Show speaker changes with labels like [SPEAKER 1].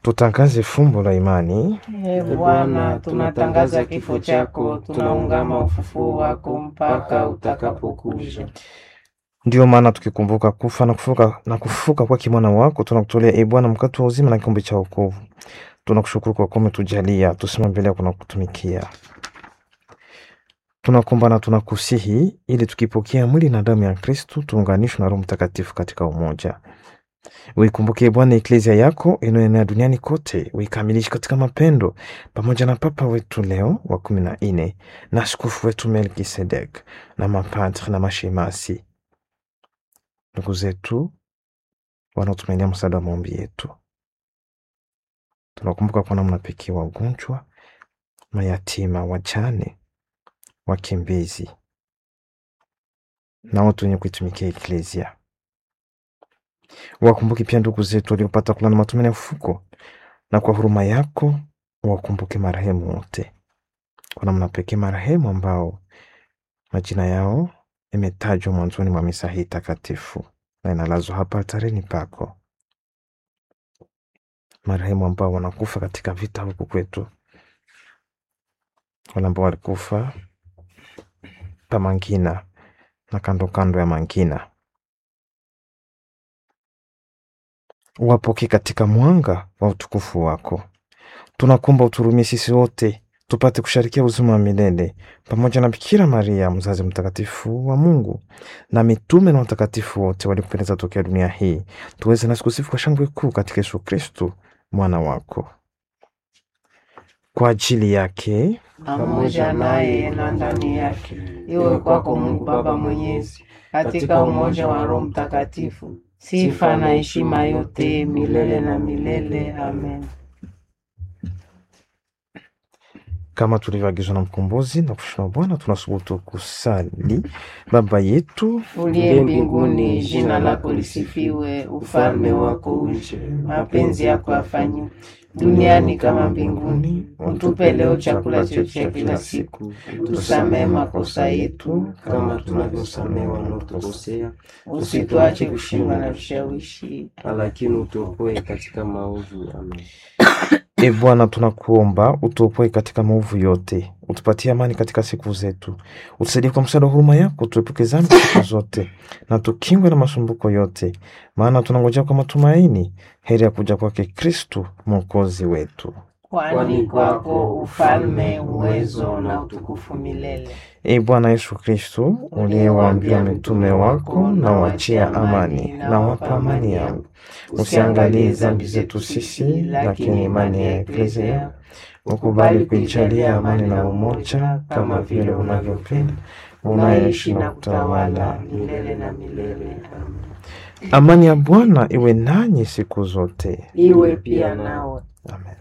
[SPEAKER 1] Tutangaze fumbo la imani.
[SPEAKER 2] Ee Bwana, tunatangaza kifo chako, tunaungama ufufuo wako mpaka utakapokuja.
[SPEAKER 1] Ndiyo maana tukikumbuka kufa na kufuka na kufuka kwa kimwana wako, tunakutolea e Bwana mkate wa uzima na kikombe cha wokovu. Tunakushukuru kwa kuwa umetujalia tusimame mbele yako na kutumikia. Tunakuomba na tunakusihi ili tukipokea mwili na damu ya Kristu tuunganishwe na Roho Mtakatifu katika umoja. Uikumbuke Bwana eklezia yako inayoenea duniani kote, uikamilishe katika mapendo, pamoja na Papa wetu Leo wa kumi na nne na askofu wetu Melkisedek na mapadre na mashemasi, ndugu zetu wanaotumainia msaada wa maombi yetu. Tunakumbuka kwa namna pekee wagonjwa, mayatima, wajane, wakimbizi na watu wenye kuitumikia eklezia. Wakumbuke pia ndugu zetu waliopata kulala matumaini ya ufuko, na kwa huruma yako wakumbuke marehemu wote, kwa namna pekee marehemu ambao majina yao imetajwa mwanzoni mwa misa hii takatifu na inalazwa hapa altarini pako, marehemu ambao wanakufa katika vita huku kwetu, wale ambao walikufa pa Mangina na kando kando ya Mangina wapokee katika mwanga wa utukufu wako. Tunakuomba uturumie sisi wote tupate kusharikia uzima wa milele pamoja na Bikira Maria mzazi mtakatifu wa Mungu na mitume na watakatifu wote waliopendeza tokea dunia hii, tuweze nasi kusifu kwa shangwe kuu katika Yesu Kristu mwana wako. Kwa ajili yake
[SPEAKER 2] pamoja naye na ndani yake, iwe kwako Mungu Baba Mwenyezi, katika umoja wa Roho Mtakatifu, sifa na heshima yote milele na milele. Amen.
[SPEAKER 1] kama tulivyoagizwa na mkombozi na kushina Bwana, tunasubutu kusali: Baba yetu
[SPEAKER 2] Uliye mbinguni, jina lako lisifiwe, ufalme wako uje, mapenzi yako yafanywe duniani kama mbinguni. Utupe leo chakula chetu cha kila siku, tusamehe makosa yetu
[SPEAKER 3] kama tunavyosamehe wanaotukosea,
[SPEAKER 2] usituache kushindwa na vishawishi,
[SPEAKER 3] lakini utuokoe katika maovu. Amen.
[SPEAKER 1] E Bwana, tunakuomba utuopoe katika maovu yote, utupatie amani katika siku zetu, utusaidie kwa msaada wa huruma yako, tuepuke dhambi siku zote na tukingwe na masumbuko yote, maana tunangojea kwa matumaini heri ya kuja kwake Kristu mwokozi wetu.
[SPEAKER 2] kwani kwako ufalme, uwezo na utukufu milele.
[SPEAKER 1] E Bwana Yesu Kristu, uliyewaambia mitume wako, na wachia amani, na wapa amani yangu, usiangalie dhambi zetu sisi, lakini imani ya eklezia ukubali kuijalia amani na umoja, kama vile unavyopenda unaishi na kutawala.
[SPEAKER 2] milele na milele. Amen.
[SPEAKER 1] Amani ya Bwana iwe nanyi siku zote.
[SPEAKER 2] Iwe pia nawe.
[SPEAKER 1] Amen.